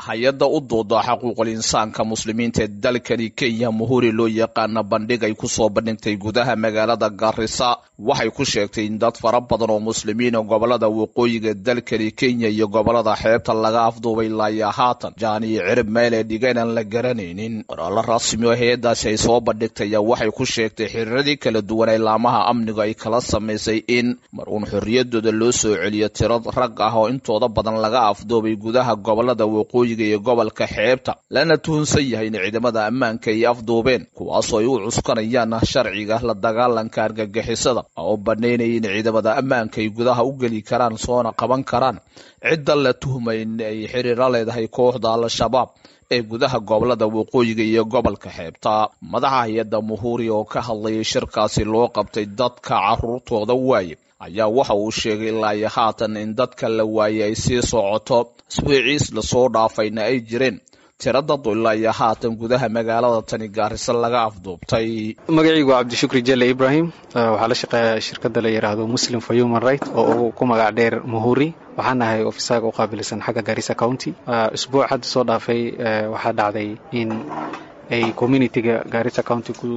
hay-adda u dooda xuquuqul insaanka muslimiinta ee dalkani kenya muhuri loo yaqaana bandhig ay kusoo bandhigtay gudaha magaalada garisa waxay ku sheegtay in dad fara badan oo muslimiina gobolada waqooyiga dalkani kenya iyo gobolada xeebta laga afduubay laaya haatan jaan iyo cirib meel ee dhigeenaan la garanaynin qoraalo rasmi oo hay-addaasi ay soo bandhigtay ayaa waxay ku sheegtay xiriiradii kala duwan ee laamaha amniga ay kala samaysay in mar uun xorriyadooda loo soo celiyo tiro rag ah oo intooda badan laga afduubay gudaha gobolada waqooyi iyo gobolka xeebta lana tuhunsan yahay in ciidamada ammaanka ay afduubeen kuwaasoo ay u cuskanayaan sharciga la dagaalanka argagixisada oo banaynaya in ciidamada ammaanka ay gudaha u geli karaan soona qaban karaan cidda la tuhmay in ay xiriira leedahay kooxda al-shabaab ee gudaha gobolada waqooyiga iyo gobolka xeebta madaxa hay-adda muhuuri oo ka hadlayay shirkaasi loo qabtay dadka caruurtooda waaye ayaa waxa uu sheegay ilaa iyo haatan in dadka la waayey ay sii socoto iswiiciis lasoo dhaafayna ay jireen tiro dad ilaa iyo haatan gudaha magaalada tani gaarisa laga afduubtay magacaygu waa cabdishukri jelle ibrahim waxaa la shaqeeya shirkadda la yidhaahdo muslim for human right oo ku magac dheer muhuri waxaan nahay ofisaga u qaabilsan xagga garissa county isbuuc hadda soo dhaafay waxaa dhacday in ay communitiga garissa county ku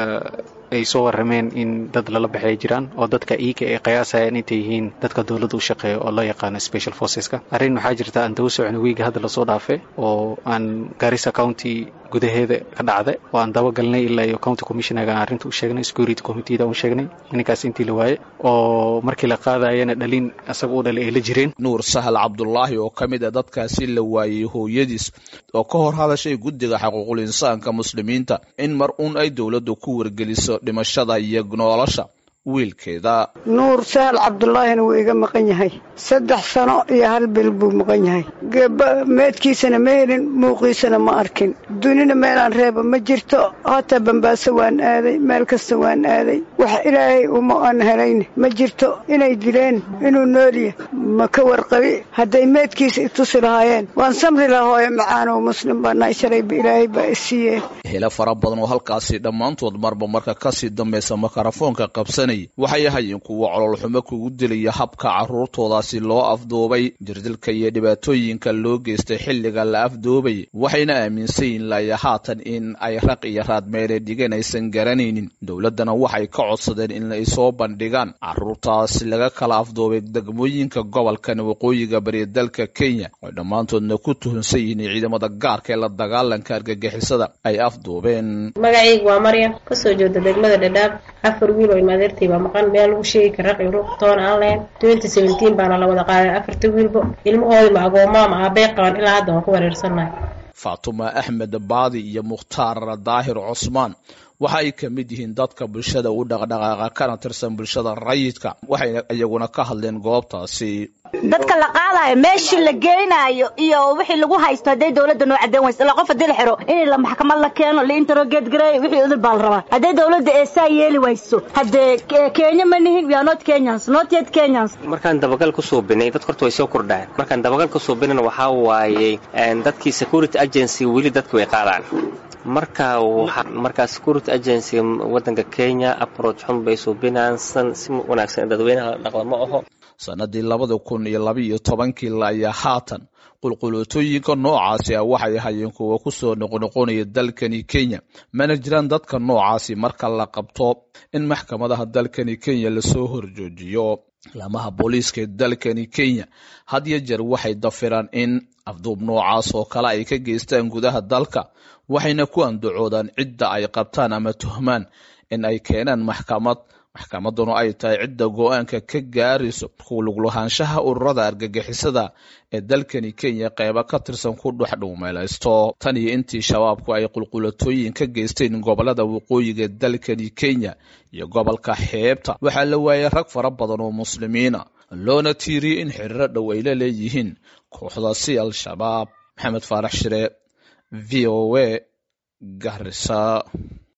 ay soo warrameen in dad lala baxay jiraan oo dadka iika ay qiyaasayaan intay yihiin dadka dowladda u shaqeeya oo loo yaqaano special forceska arrin waxaa jirta aan daba socno wiiga hadda lasoo dhaafay oo aan garissa county gudaheeda ka dhacda oo aan dabagalnay ilaa iyo county commissionerga aan arrinta u sheegnay security committeeda u sheegnay ninkaas intii la waaye oo markii la qaadayana dhalin asaga u dhalay ay la jireen nuur sahal cabdulaahi oo ka mid a dadkaasi la waayey hooyadiis oo ka hor hadashay guddiga xuquuqul insaanka muslimiinta in mar uun ay dowladdu ku wargeliso dhimashada iyo nolosha wiilkeeda nuur sahal cabdulaahina wuu iga maqan yahay saddex sano iyo hal bil buu maqan yahay meedkiisana ma helin muuqiisana ma arkin dunina meelaan reeba ma jirto hataa bambaaso waan aaday meel kasta waan aaday wax ilaahay uma aan helayn ma jirto inay dileen inuu noolya ma ka warqabi hadday meedkiisa itusi lahaayeen waan samri laha hooyo macaanow muslim baa nahay shalayba ilaahay baa isiiyeen helo fara badan oo halkaasi dhammaantood marba marka kasii dambaysa makarafoonka qabsanay waxay ahaayeen kuwa cololxumo kugu dilaya habka carruurtoodaasi loo afduubay jirdilka iyo dhibaatooyinka loo geystay xilliga la afduubay waxayna aaminsan yihin laya haatan in ay raq iyo raadmeele dhigeen aysan garanaynin dowladdana waxay ka codsadeen in ay soo bandhigaan carruurtaasi laga kala afduubay degmooyinka gobolkan waqooyiga bari dalka kenya oo dhammaantoodna ku tuhunsan yihiin ciidamada gaarka ee la dagaalanka argagixisada ay afduubeen magacaygu waa maryam kasoo jeeda degmada dhadhaab afar wiil oo ilmaadeertay baa maqan meel lagu sheegi kara raq iyo ruuq toona aan lahayn twenty seventeen baana la wada qaaday afarta wiilba ilmahoodii ma agoomaa ma aabey qaban ilaa hadda waan ku wareersannahay faatuma axmed baadi iyo mukhtaar daahir cusmaan waxa ay ka mid yihiin dadka bulshada u dhaqdhaqaaqa kana tirsan bulshada rayidka waxayna iyaguna ka hadleen goobtaasi dadka la qaadayo meeshii la geynayo iyo wixii lagu haysto hadday dowladda noo cadeen wayso ilaa qof haddii la xiro in la maxkamad la keeno la interrogate gareeyo wixii udul baa la rabaa hadday dowladda ee saa yeeli wayso haddee kenya ma nihin we are not kenyans not yet kenyans markaan dabagal ku suubinay dadka horta way soo kordhaan markaan dabagal ku suubinayna waxaa waaye dadkii security agency weli dadka way qaadaan marka markaa security agency waddanka kenya approach xun bay suubinaan si wanaagsan dadweynaha dhaqda ma aho sanadii labada kun iyo labaiyo tobankii ayaa haatan qulquluutooyinka noocaasi ah waxay ahaayeen kuwa kusoo noqnoqonaya dalkani kenya mana jiraan dadka noocaasi marka la qabto in maxkamadaha dalkani kenya lasoo horjoojiyo laamaha booliiska ee dalkani kenya had yo jeer waxay dafiraan in afduub noocaas oo kale ay ka geystaan gudaha dalka waxayna ku andacoodaan cidda ay qabtaan ama tuhmaan in ay keenaan maxkamad maxkamadduna ay tahay cidda go-aanka ka gaarayso kuluglahaanshaha ururada argagixisada ee dalkani kenya qeybo ka tirsan ku dhex dhuumeelaysto tan iyo intii shabaabku ay qulqulatooyin ka geysteen gobolada waqooyiga dalkani kenya iyo gobolka xeebta waxaa la waayay rag fara badan oo muslimiina loona tiiriyey in xiriiro dhow ay la leeyihiin kooxdaasi al-shabaab maxamed faarax shire v o a garisa